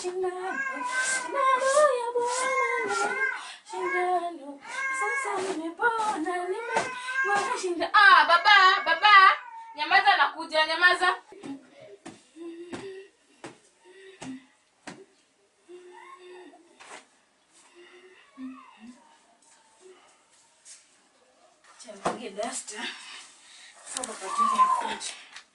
Shindano, shindano ya Bwana, shindano. Sasa nimepona, nimepona shindano. Ah, baba, baba. Nyamaza nakuja, nyamaza. Change dasta. Sasa kwa ajili ya kuja.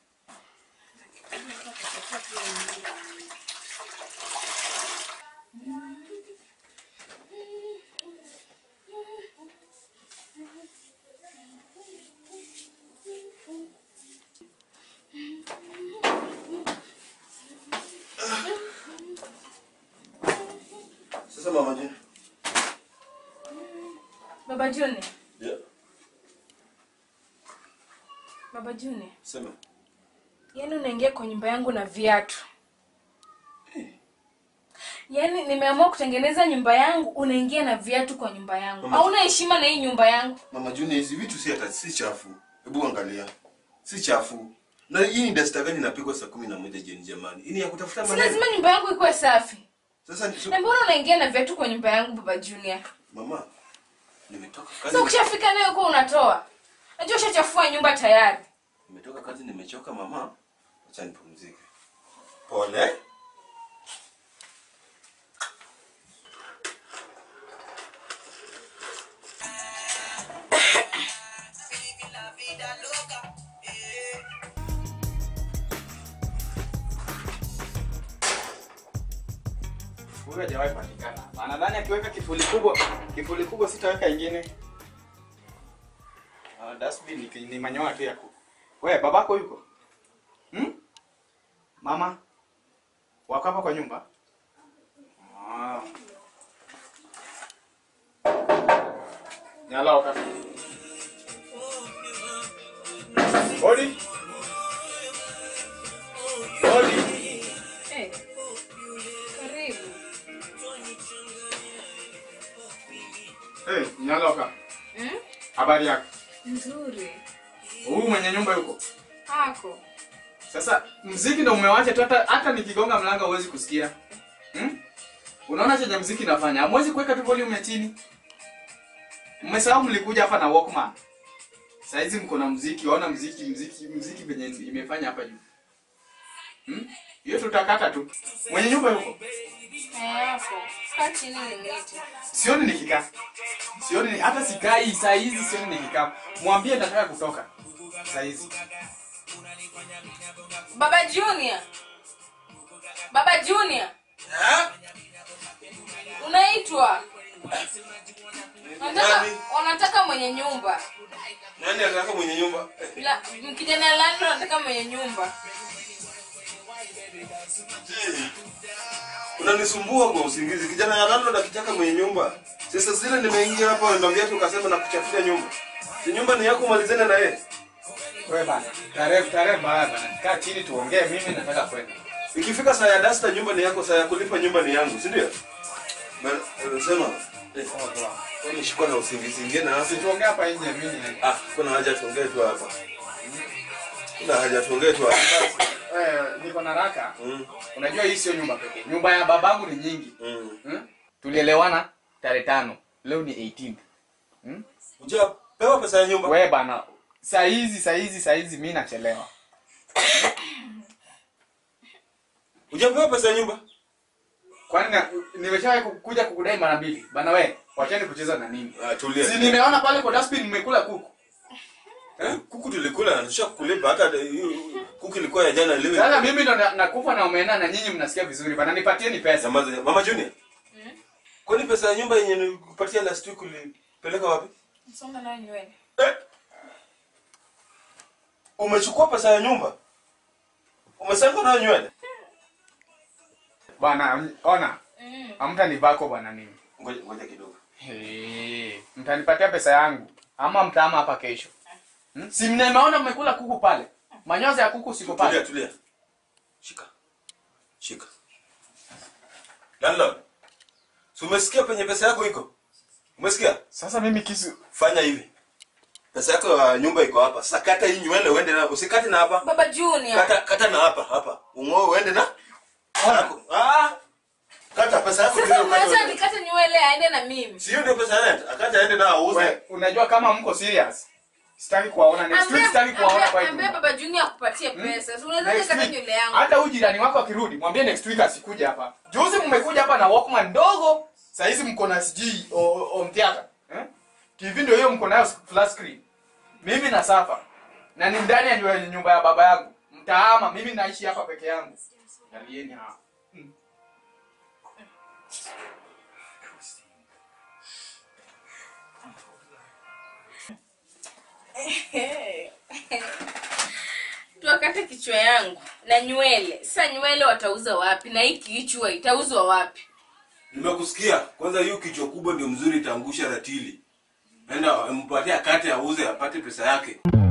Sasa mama je? Baba Juni, Yeah. Baba Juni. Sema. Yaani unaingia kwa nyumba yangu na viatu. Yaani nimeamua kutengeneza nyumba yangu, unaingia na viatu kwa nyumba yangu. Mama- Hauna heshima na hii nyumba yangu. Mama Juni hizi vitu si hata si chafu. Hebu angalia. Si chafu. Na hii ni dasta gani inapigwa saa kumi na moja jioni jamani? Hii ni ya kutafuta Si maneno. lazima nyumba yangu ikuwe safi. Sasa ni so, Na mbona unaingia na viatu kwa nyumba yangu Baba Junior? mama nimetoka kazi. Sasa ukishafika nayo kwa unatoa. Najua ushachafua nyumba tayari. Nimetoka kazi nimechoka mama. Acha nipumzike. Pole. Huyu hajawahi patikana. Anadhani akiweka kifuli kubwa, kifuli kubwa sitaweka ingine. Ah, dustbin ni, ni manyoya tu ya kuku. Wewe babako yuko? Hmm? Mama? Wako hapa kwa nyumba? Ah. Nyala wakati. Body? Body? Eh. Karibu. Hey, Nyaloka. Hmm? Habari yako? Nzuri. Huyu mwenye nyumba yuko. Hako. Sasa mziki ndo umewacha tu hata hata nikigonga mlango huwezi kusikia. Hmm? Unaona chenye mziki nafanya? Hamwezi kuweka tu volume ya chini. Mmesahau mlikuja hapa na Walkman. Saizi mko na mziki, waona mziki, mziki, mziki venye imefanya hapa juu. Hmm? Hiyo tutakata tu. Mwenye nyumba yuko. Eh, hapo. Kaa chini nimete. Sioni nikikaa. Sioni ni, hata sikai saa hizi sioni nikikaa. Mwambie nataka kutoka. Saa hizi. Baba Junior. Baba Junior. Unaitwa. Wanataka, Nani? wanataka mwenye nyumba. Nani anataka mwenye nyumba? La, kijana lani wanataka mwenye nyumba. Je, Unanisumbua kwa usingizi. Kijana ya landlord akitaka mwenye nyumba. Sasa zile nimeingia hapa na viatu ukasema na kuchafulia nyumba. Si nyumba ni yako malizane na yeye. Wewe bana. Tarehe tarehe mbaya bana. Kaa chini tuongee mimi nataka kwenda. Ikifika saa ya dasta nyumba ni yako, saa ya kulipa nyumba ni yangu, si ndio? Bana, Sema. Eh, wewe shikwa na usingizi ingine na Si tuongee hapa nje mimi niende. Ah, kuna haja tuongee tu hapa. Kuna haja tuongee tu hapa. Eh, niko na raka. Mm. Unajua hii sio nyumba pekee. Nyumba ya babangu ni nyingi. Mm. Hmm? Tulielewana tarehe tano. Leo ni 18. Hmm? Ujapewa pesa ya nyumba? Wewe bana. Saa hizi saa hizi saa hizi mimi nachelewa. Ujapewa pesa ya nyumba? Kwani na- nimeshawahi kukuja kukudai mara mbili. Bana we, wacheni kucheza na nini? Ah, tulia. Si nimeona pale kwa dustbin mmekula kuku. Eh, kuku tulikula na tusha kulipa hata hiyo kuku ilikuwa ya jana leo. Sasa mimi ndo na- nakufa na omena na nyinyi mnasikia vizuri bana nipatieni pesa. Samaza, Mama Junior. Kwani pesa ya nyumba yenye nilikupatia last week ulipeleka wapi? Msonga nayo nywele. Eh? Umechukua pesa ya nyumba? Umesanga nayo nywele? Bwana m- ona, Mm. hamtanibako bwana mimi. Ngoja ngoja kidogo. Hey, mtanipatia pesa yangu ama mtaama hapa kesho. Hmm? Si mnaona mmekula kuku pale. Manyoza ya kuku siko Tulia pale. tulia. Shika. Shika. Landlord. Si umesikia penye pesa yako iko? Umesikia? Sasa mimi kisu Fanya hivi. Pesa yako ya nyumba iko hapa. Sasa kata hii nywele uende na usikate na hapa. Baba Junior. Kata kata na hapa hapa. Ungoe uende na Ona. Yako. Ah, kata pesa yako sasa ndio mwacha ukate. nikate nywele aende na mimi Sio ndio pesa rent. Akaja aende na auze. We, unajua kama mko serious sitaki kuwaona next week sitaki kuwaona kwa hii ambia nyumba. baba junior akupatie pesa si unaweza Next nikata week, nywele yangu hata huyu jirani wako akirudi mwambie next week asikuje hapa juzi mmekuja hapa na walkman ndogo saa hizi mko na sijui home theater eh? tv ndio hiyo mko nayo flat screen mimi na safa na ni ndani ya nyumba- nyumba ya baba yangu mtaama mimi naishi hapa peke yangu Angalieni hapa Mm. tuwakate kichwa yangu na nywele sasa nywele watauza wapi na hii kichwa itauzwa wapi Nimekusikia. Kwanza hiyo kichwa kubwa ndio mzuri itaangusha ratili. Nenda mpatie akate auze apate pesa yake.